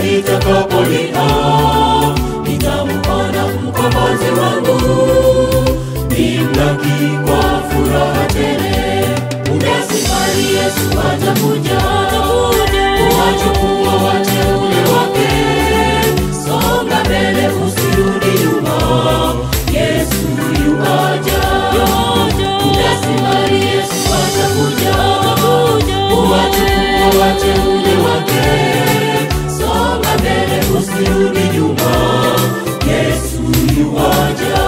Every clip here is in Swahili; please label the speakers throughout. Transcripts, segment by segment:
Speaker 1: nitakapolia nitamuona mkombozi wangu nimlaki kwa furaha tele muda sifari yesu atakuja kuwachukua wateule wake songa mbele usirudi nyuma yesu yuaja muda sifari yesu atakuja kuwachukua wateule wake songa mbele usirudi nyuma yesu yuaja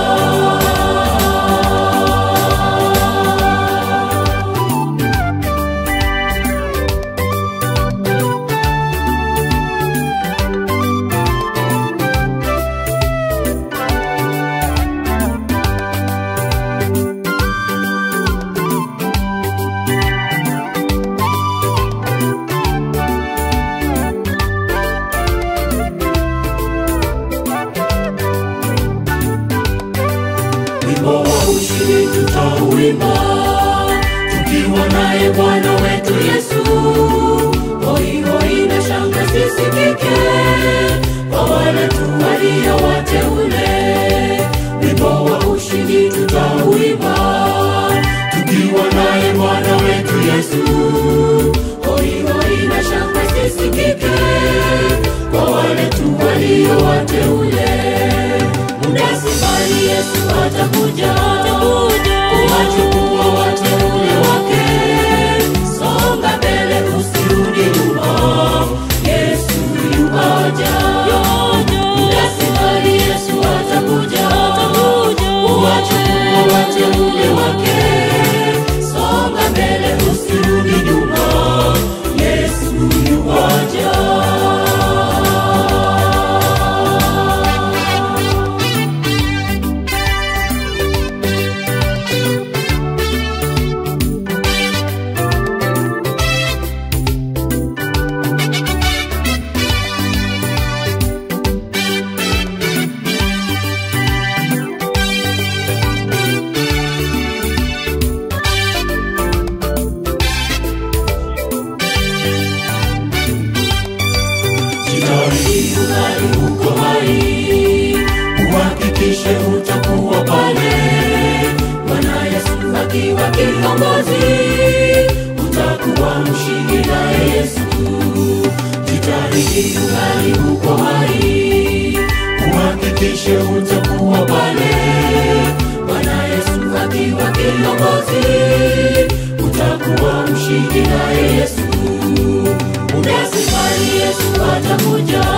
Speaker 1: wimbo wa ushindi tutauimba tukiwa naye bwana wetu yesu hoihoi na shanga sisikike kwa wale tu walio wateule wimbo wa ushindi tutauimba tukiwa naye bwana wetu yesu hoihoi na shanga sisikike kwa wale tu walio wateule muda sifari yesu atakuja kuwachukua wateule wake songa mbele usirudi nyuma yesu yuaja muda sifari yesu atakuja kuwachukua wateule wake songa mbele usirudi nyuma yesu yuaja Jitahidi ungali uko hai, uhakikishe utakuwa pale. Bwana Yesu akiwa kiongozi, utakuwa mshindi naye Yesu. Jitahidi ungali uko hai, uhakikishe utakuwa pale. Bwana Yesu akiwa kiongozi, utakuwa mshindi naye Yesu muda sifari yesu atakuja